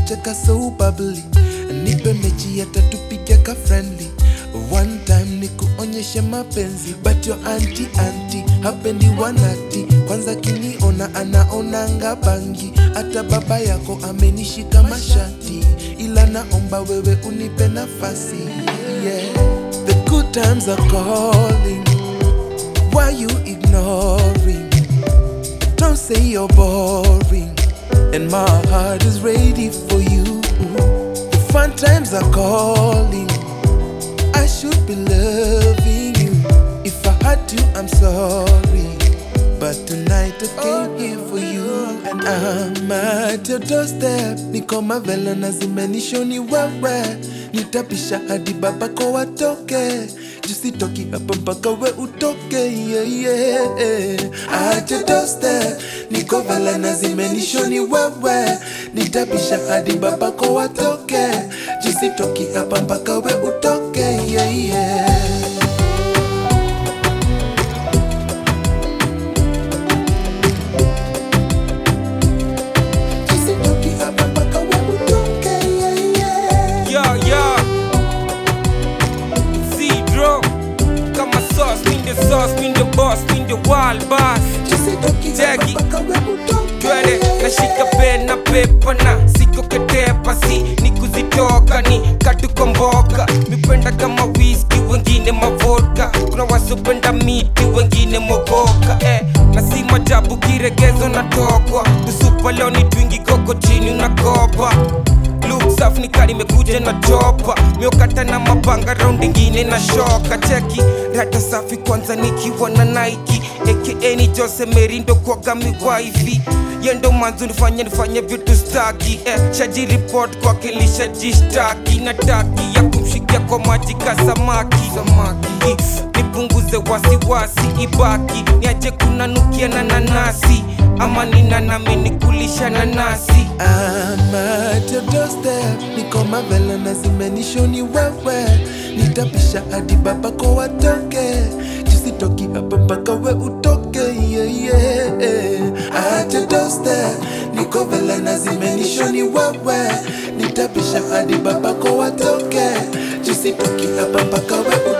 unacheka so bubbly nipe mechi hata tupige ka friendly one time ni kuonyeshe mapenzi but your anti anti hapendi wanati kwanza kiniona anaonanga bangi hata baba yako amenishika mashati ila naomba wewe unipe nafasi yeah. the good times are calling why you ignoring don't say you're boring and my heart is ready for you the fun times are calling I should be loving you. If I had to, I'm sorry. But tonight I came here for you and I'm at your doorstep. Niko mavela na zimenishoni wewe, nitapisha hadi babako watoke. Jusitoki hapa mpaka we utoke, yeah, yeah. At your doorstep, niko vela na zimenishoni wewe, nitapisha hadi babako watoke. Jusitoki hapa mpaka we utoke, yeah, yeah. Jusitoki hapa mpaka we utoke, yeah, yeah. Yeah, yeah. Zero. Kama sauce, mean the sauce, mean the boss, mean the wild boss. Jusitoki hapa Jackie. mpaka we utoke, Twende nashika pen na pepa na siko ketepa si ni kuzitoka ni katukomboka mipenda kama whisky wengine mavodka kuna wasopenda miti wengine mogoka eh, na si majabu kiregezo natokwa kusupa leo ni twingi koko chini unakopa Look safi ni kari imekuja na chopa miokata na mapanga round ingine na shoka cheki rata safi kwanza nikiwa na Nike aka ni Jose Merindo kwaga miwaifi yendo manzu nifanye nifanye vitu staki eh, shaji report kwake lishajishtaki na taki ya kumshikia kwa maji ka samaki samaki nipunguze wasiwasi ibaki niache kunanukia na nanasi ama nina nami nikulisha nanasi I'm at your doorstep, niko mavela na zimenishoni wewe, nitapisha hadi babako watoke, jusitoki hapa mpaka we utoke, yeah, yeah. At your doorstep, niko vela na zimenishoni wewe, nitapisha hadi babako watoke, jusitoki hapa mpaka we utoke.